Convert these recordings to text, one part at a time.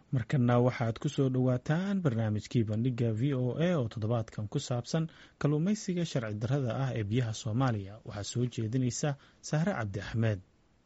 markana waxaad ku soo dhowaataan barnaamijkii bandhiga v o a oo toddobaadkan ku saabsan kalluumaysiga sharci darrada ah ee biyaha soomaaliya waxaa soo jeedinaysa sahre cabdi axmed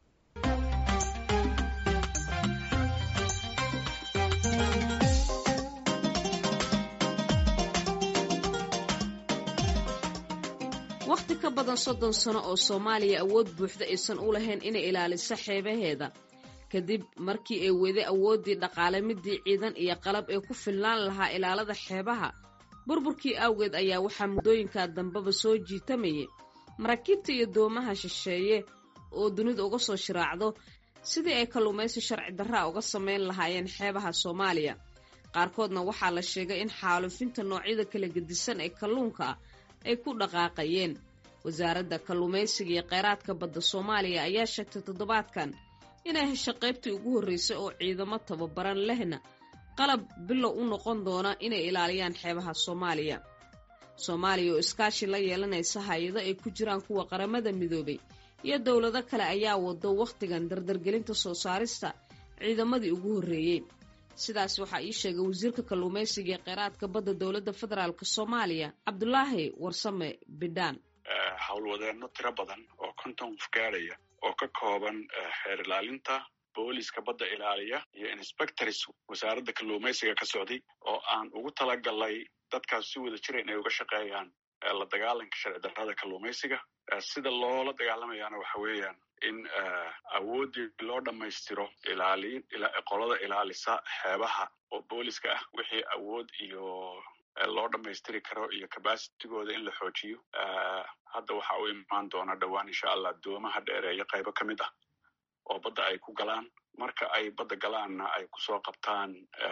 wakhti ka badan soddon sano oo soomaaliya awood buuxda aysan u lahayn inay ilaaliso xeebaheeda kadib markii ay weyday awooddii dhaqaale midii ciidan iyo qalab ee ku filnaan lahaa ilaalada xeebaha burburkii awgeed ayaa waxaa muddooyinkaa dambeba soo jiitamayay maraakiibta iyo doomaha shisheeye oo dunida uga soo shiraacdo sidii ay kalluumaysi sharci darraa uga samayn lahaayeen xeebaha soomaaliya qaarkoodna waxaa la sheegay in xaalufinta noocyada kala gedisan ee kalluunka ah ay ku dhaqaaqayeen wasaaradda kalluumaysiga iyo kheyraadka badda soomaaliya ayaa sheegtay toddobaadkan inay hesho qaybtii ugu horraysay oo ciidamo tababaran lehna qalab bilow u noqon doona inay ilaaliyaan xeebaha soomaaliya soomaaliya oo iskaashi la yeelanaysa hay-ado ay ku jiraan kuwa qaramada midoobay iyo dowlado kale ayaa wado wakhtigan dardargelinta soo saarista ciidamadii ugu horreeyey sidaas waxaa ii sheegay wasiirka kalluumaysiga ee kheyraadka badda dowladda federaalk soomaaliya cabdulaahi warsame bidhaan howlwadeenno tiro badan oo konton qof gaadhaya oo ka kooban xeer ilaalinta booliska badda ilaaliya iyo inspectors wasaaradda kalluumaysiga ka socday oo aan ugu talagalnay dadkaas si wada jira inay uga shaqeeyaan la dagaalanka sharci darrada kalluumaysiga sida loola dagaalamayaana waxa weeyaan in awooddii loo dhammaystiro ilaaliin qolada ilaalisa xeebaha oo booliska ah wixii awood iyo loo dhammaystiri karo iyo cabacitigooda in la xoojiyo hadda waxa u imaan doona dhowaan insha allah doomaha dheereeyo qaybo ka mid ah oo badda ay ku galaan marka ay badda galaanna ay kusoo qabtaan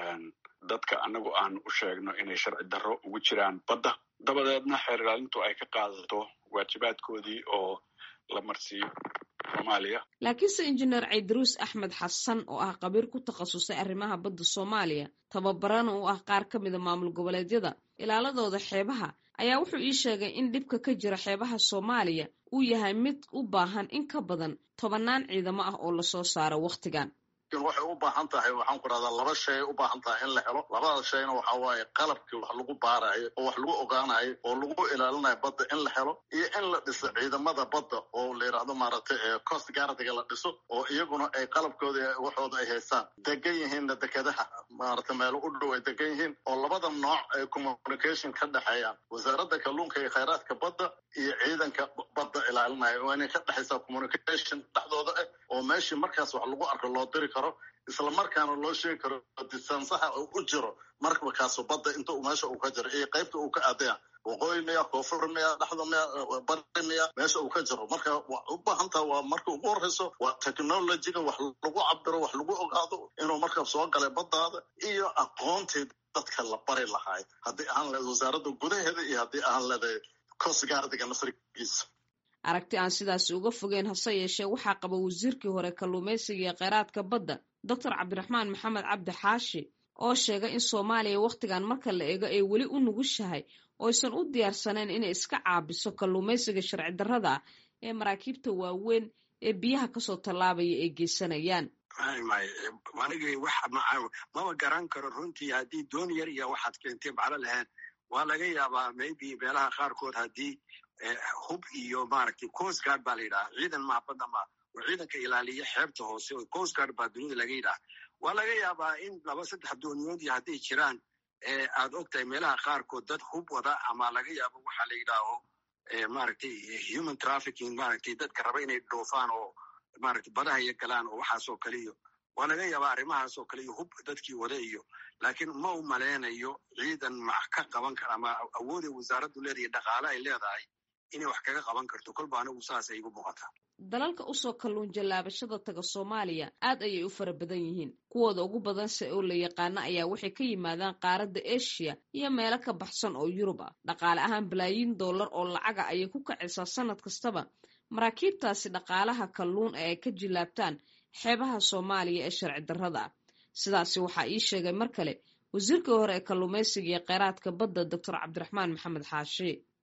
dadka anagu aan u sheegno inay sharci darro ugu jiraan badda dabadeedna xeer ilaalintu ay ka qaadato waajibaadkoodii oo la marsiiyo soomaaliya laakiinse injineer caydaruus axmed xasan oo ah qabiir ku takhasusay arrimaha badda soomaaliya tababarana u ah qaar ka mida maamul goboleedyada ilaaladooda xeebaha ayaa wuxuu ii sheegay in dhibka ka jira xeebaha soomaaliya uu yahay mid u baahan in ka badan tobannaan ciidamo ah oo lasoo saaro wakhtigan waxay u baahan tahay waxaan ku rahdaa laba shay u baahan tahay in la helo labada shayna waxa waaye qalabkii wax lagu baarayo oo wax lagu ogaanayo oo lagu ilaalinayo badda in la helo iyo in la dhiso ciidamada badda oo la yidhaahdo maaragtay coast guardiga la dhiso oo iyaguna ay qalabkooda waxooda ay haystaan degan yihiinna dekedaha maaragtay meelo u dhow ay degan yihiin oo labada nooc ay communication ka dhexeeyaan wasaaradda kalluunka iyo kheyraadka badda iyo ciidanka badda ilaalinaya waa inay ka dhexaysaa communication dhexdooda ah oo meeshii markaas wax lagu arko loo diri karo isla markaana loo sheegi karo distansaha u jiro markakaaso badda inta meesha uu ka jiro iyo qaybta uu ka aadaya waqooyi miya koonfur miya dhexda miya bari miya meesha uu ka jiro marka u baahantaha waa marka ugu horreyso waa technologyga wax lagu cabiro wax lagu ogaado inuu marka soo galay baddaada iyo aqoontii dadka la bari lahaay haddii ahaan leed wasaaradda gudaheeda iyo haddii ahaan leedahay coast guardiga nasrigiisa aragti aan sidaasi uga fogeen hase yeeshee waxaa qaba wasiirkii hore kalluumaysiga iyo kheyraadka badda doctor cabdiraxmaan maxamed cabdi xaashi oo sheegay in soomaaliya wakhtigan marka la eego ay weli u nugushahay oo aysan u diyaarsanayn inay iska caabiso kalluumaysiga sharci darrada ah ee maraakiibta waaweyn ee biyaha kasoo tallaabaya ay geysanayaan anigi wax mama garan karo runtii haddii doon yar iyo waxaad keentay maclo lahayn waa laga yaabaa maybe meelaha qaarkood haddii hub iyo maaragtay coast guard baa la yidhaha ciidan maa badda ma oo ciidanka ilaaliya xeebta hoose oo coast guard baa dunida laga yidhaha waa laga yaabaa in laba saddex dooniyood iyo hadday jiraan aad og tahay meelaha qaarkood dad hub wada ama laga yaabo waxaa la yidhaaho maaragtay human trafficking maaragtay dadka raba inay dhoofaan oo maaragtay badaha iyo galaan oo waxaasoo kale iyo waa laga yaabaa arrimahaasoo kale iyo hub dadkii wada iyo laakiin ma u maleynayo ciidan max ka qaban kara ama awooday wasaaraddu leedahay dhaqaale ay leedahay inay wax kaga qaban karto kolba anigu saasay igu muuqataa dalalka usoo kalluun jallaabashada taga soomaaliya aad ayay u fara badan yihiin kuwooda ugu badanse oo la yaqaano ayaa waxay ka yimaadaan qaaradda eshiya iyo meelo ka baxsan oo yurub ah dhaqaale ahaan balaayiin dollar oo lacaga ayay ku kacaysaa sanad kastaba maraakiibtaasi dhaqaalaha kalluun ee ay ka jillaabtaan xeebaha soomaaliya ee sharci darrada ah sidaasi waxaa ii sheegay mar kale wasiirkii hore ee kalluumaysiga iyo kheyraadka badda doctor cabdiraxmaan maxamed xaashi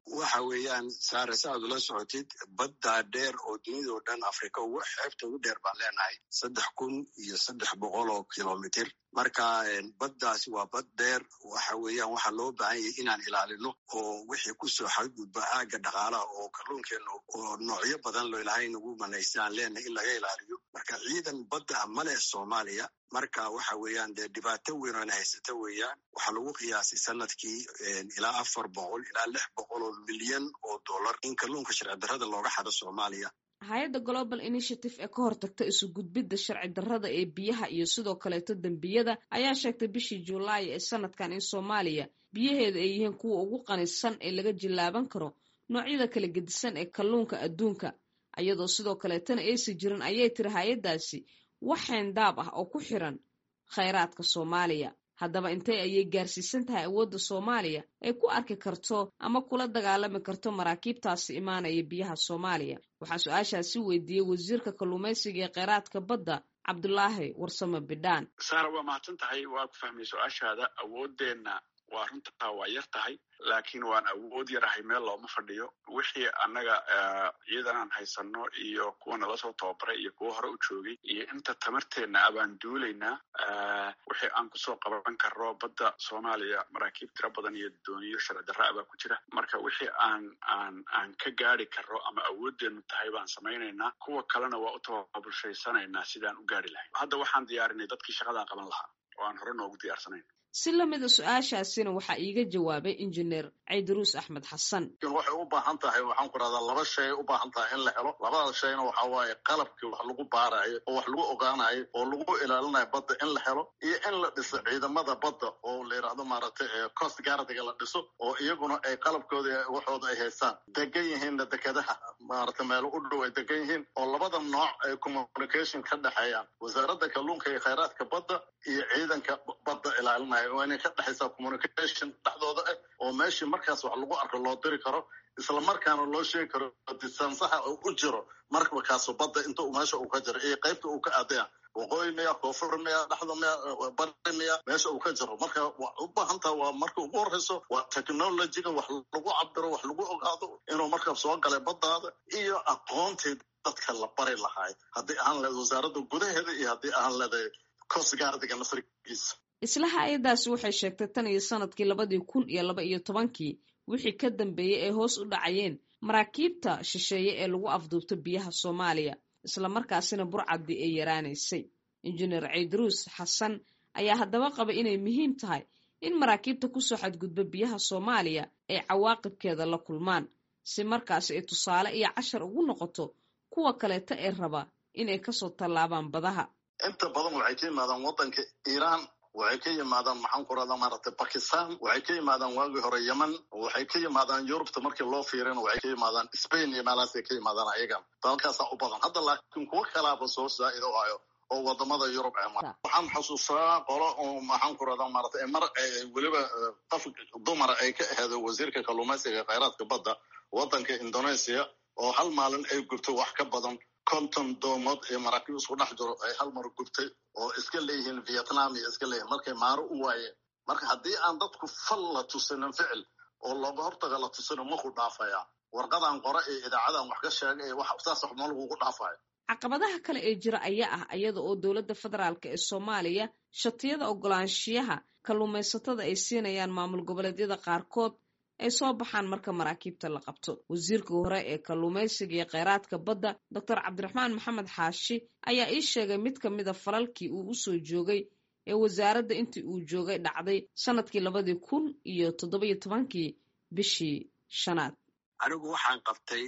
waxa weeyaan saare sa aad ula socotid baddaa dheer oo dunidao dhan afrika ugu xeebta ugu dheer baan leenahay saddex kun iyo saddex boqol oo kilomitr marka baddaasi waa bad dheer waxa weeyaan waxaa loo baahan yahay inaan ilaalino oo wixii kusoo xadgudba aagga dhaqaalaha oo kalluunkeena oo noocyo badan lo ilahay nagu manaysta aan leenahay in laga ilaaliyo marka ciidan badda ah ma leh soomaaliya marka waxa weeyaan dee dhibaato weyn oona haysata weeyaan waxaa lagu qiyaasay sanadkii ilaa afar boqol ilaa lix boqol oo milyan oo dollar in kalluunka sharci darrada looga xado soomaaliya hay-adda global initiative ee ka hortagta isu gudbidda sharci darrada ee biyaha iyo sidoo kaleeto dembiyada ayaa sheegtay bishii julaay ee sanadkan in soomaaliya biyaheeda ay yihiin kuwa ugu qanisan ee laga jillaaban karo noocyada kala gedisan ee kalluunka adduunka iyadoo sidoo kaleetana aysi jirin ayay tiri hay-addaasi wax xeendaab ah oo ku xiran khayraadka soomaaliya haddaba intee ayay gaarsiisan tahay awoodda soomaaliya ay ku arki karto ama kula dagaalami karto maraakiibtaasi imaanaya biyaha soomaaliya waxaa su-aashaasi weydiiyey wasiirka kalluumaysiga ee kheyraadka badda cabdulaahi warsame bidhaan saara waa mahadsan tahay waa ku fahmay su-aashaada awooddeenna waa runtaa waa yar tahay laakiin waan awood yarahay meel looma fadhiyo wixii annaga ciidan aan haysano iyo kuwa nala soo tababaray iyo kuwa hore u joogay iyo inta tamarteenna abaan duulaynaa wixii aan kusoo qaban karro badda soomaaliya maraakiib tiro badan iyo dooniyo sharci darra abaa ku jira marka wixii aan aan aan ka gaari karro ama awoodeennu tahay baan samaynaynaa kuwa kalena waa u tababulshaysanaynaa sidaan u gaari lahay hadda waxaan diyaarinay dadkii shaqadaa qaban lahaa oo aan hore noogu diyaarsanayn si lamida su-aashaasina waxaa iiga jawaabay injineer caydaruus axmed xasan waxay u baahan tahay waxaan ku rahdaa laba shay u baahan tahay in la helo labada shayna waxa waaye qalabkii wax lagu baarayo oo wax lagu ogaanayo oo lagu ilaalinayo badda in la helo iyo in la dhiso ciidamada badda oo la yidhahdo maaragtay coast guardiga la dhiso oo iyaguna ay qalabkooda waxooda ay haystaan degan yihiinna dekedaha maaragtay meelo u dhow ay degan yihiin oo labada nooc ay communication ka dhexeeyaan wasaaradda kalluunka iyo khayraadka badda iyo ciidanka badda ilaalinaya waa inay ka dhexaysaa communication dhexdooda ah oo meeshii markaas wax lagu arko loo diri karo isla markaana loo sheegi karo disaansaxa uu u jiro markakaaso badda inta uu meesha uu ka jiro iyo qaybta uu ka aadaya waqooyi miya koonfur miya dhexda miya bari miya meesha uu ka jiro marka wa u baahan taha waa marka ugu horreyso waa technologiga wax lagu cabiro wax lagu ogaado inuu markaa soo galay baddaada iyo aqoontii dadka la bari lahaay haddii aan leedahay wasaaradda gudaheeda iyo haddii aan leedahay coast guardiga nasrigiisa isla hay-addaasi waxay sheegtay tan iyo sanadkii labadii kun iyo laba iyo tobankii wixii ka dambeeyey ay hoos u dhacayeen maraakiibta shisheeye ee lagu afduubto biyaha soomaaliya islamarkaasina burcaddii ay yaraanaysay injineer caydaruus xasan ayaa haddaba qaba inay muhiim tahay in maraakiibta kusoo xadgudba biyaha soomaaliya ay cawaaqibkeeda la kulmaan si markaasi ay tusaale iyo cashar ugu noqoto kuwa kaleeta ee raba inay kasoo tallaabaan badaha inta badan waxay ka yimaadaan waddanka iiraan waxay ka yimaadaan maxaan ku rahdaa maaragtay bakistan waxay ka yimaadaan waagii hore yemen waxay ka yimaadaan yurubta markii loo fiirina waxay ka yimaadaan spain iyo meelahaasay ka yimaadaan ayagan dalkaasaa u badan hadda laakiin kuwo kalaaba soo saaido hayo oo wadamada yurub ee waxaan xasuustaa qolo oo maxaan ku rahdaa maaragtay mar weliba qof dumar ay ka aheedo wasiirka kalluumaysiga khayraadka badda waddanka indonesia oo hal maalin ay gubto wax ka badan konton doomood ee maraakiib isku dhex jiro ay hal mar gubtay oo iska leeyihiin vietnam iyo iska leeyihin markay maaro u waayeen marka haddii aan dadku fal la tusinin ficil oo looga hortaga la tusino maku dhaafaya warqadan qore ee idaacadan wax ka sheegay saas wax ma lagugu dhaafayo caqabadaha kale ee jira ayaa ah iyada oo dowladda federaalk ee soomaaliya shatiyada ogolaanshiyaha kalluumaysatada ay siinayaan maamul goboleedyada qaarkood ay soo baxaan marka maraakiibta la qabto wasiirka hore ee kalluumaysiga iyo kheyraadka badda doctor cabdiraxmaan maxamed xaashi ayaa ii sheegay mid ka mida falalkii uu usoo joogay ee wasaaradda intii uu joogay dhacday sanadkii labadii kun iyo toddobiyo tobankii bishii shanaad anigu waxaan qabtay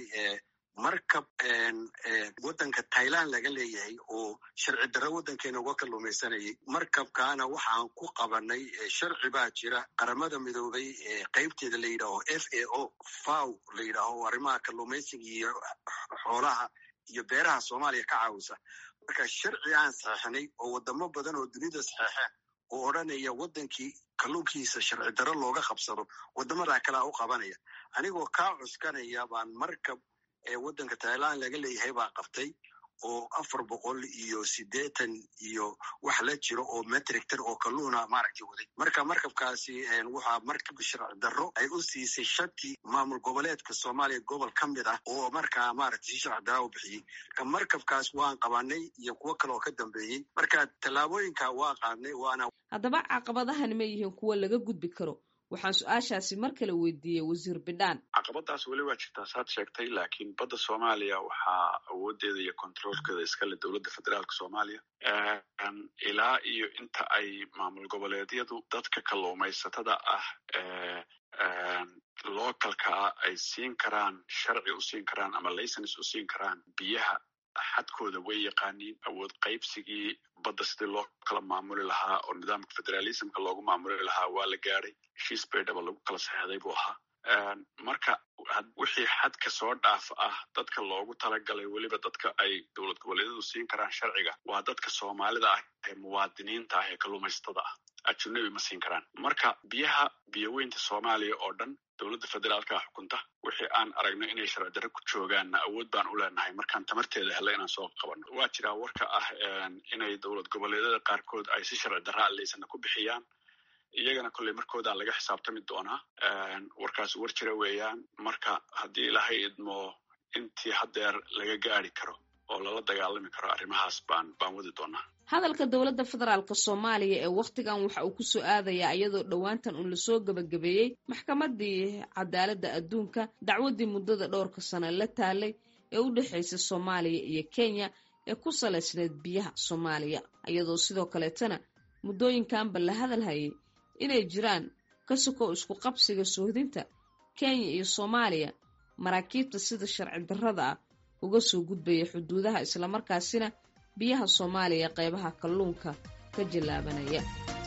markab waddanka tailand laga leeyahay oo sharci darro waddankeena uga kalluumaysanayay markabkaana waxaan ku qabanay sharci baa jira qaramada midoobay qaybteeda la yidhaaho f a o faw la yidhaaho arrimaha kalluumaysiga iyo xoolaha iyo beeraha soomaaliya ka caawisa marka sharci aan saxeixnay oo wadamo badan oo dunida saxeexeen oo odranaya waddankii kalluunkiisa sharci darro looga qabsado waddamadaa kalea u qabanaya anigoo kaa cuskanaya baan markab ee waddanka tailand laga leeyahay baa qabtay oo afar boqol iyo siddeetan iyo wax la jiro oo metrictan oo kalluuna maaragtay waday marka markabkaasi waxaa markab sharci darro ay u siisay shati maamul goboleedka soomaaliya gobol ka mid ah oo markaa maaragtay si sharci darra u bixiyey marka markabkaas waan qabanay iyo kuwo kale oo ka dambeeyey marka tallaabooyinka waa qaadnay waana haddaba caqabadahani ma yihiin kuwo laga gudbi karo waxaan su-aashaasi mar kale weydiiyey wasiir bidhaan caqabadaas weli waa jirtaa saad sheegtay laakiin badda soomaaliya waxaa awoodeeda iyo controolkeeda iskale dowladda federaalka soomaaliya ilaa iyo inta ay maamul goboleedyadu dadka kalluumaysatada ah localkaa ay siin karaan sharci u siin karaan ama licens u siin karaan biyaha xadkooda way yaqaaniin awood qaybsigii badda sidii loo kala maamuli lahaa oo nidaamka federalismka loogu maamuli lahaa waa la gaadhay heshiis baydhaba lagu kala saxeeday buu ahaa marka wixii xadka soo dhaaf ah dadka loogu talagalay weliba dadka ay dowlad goboleedyadu siin karaan sharciga waa dadka soomaalida ah ee muwaadiniinta ah ee kalluumaysatada ah ajunabi ma siin karaan marka biyaha biyoweynta soomaaliya oo dhan dowladda federaalka xukunta wixii aan aragno inay sharci darre ku joogaanna awood baan u leenahay markaan tamarteeda helle inaan soo qabanno waa jiraa warka ah inay dowlad goboleedyada qaarkood ay si sharci darra alleysana ku bixiyaan iyagana kolley markoodaa laga xisaabtami doonaa warkaas war jira weeyaan marka haddii ilaahay idmo intii haddeer laga gaadi karo oo lala dagaalami karo arrimahaas baan baan wadi doonaa hadalka dowladda federaalk soomaaliya ee wakhtigan waxa uu ku soo aadayaa iyadoo dhowaantan uun lasoo gebagabeeyey maxkamaddii cadaaladda adduunka dacwaddii muddada dhowrka sano la taalay ee u dhexaysa soomaaliya iyo kenya ee ku salaysneed biyaha soomaaliya iyadoo sidoo kaleetana muddooyinkanba la hadal hayay inay jiraan ka sokow isku qabsiga soohdinta kenya iyo soomaaliya maraakiibta sida sharci darrada ah uga soo gudbaya xuduudaha islamarkaasina biyaha soomaaliya qeybaha kalluunka ka jallaabanaya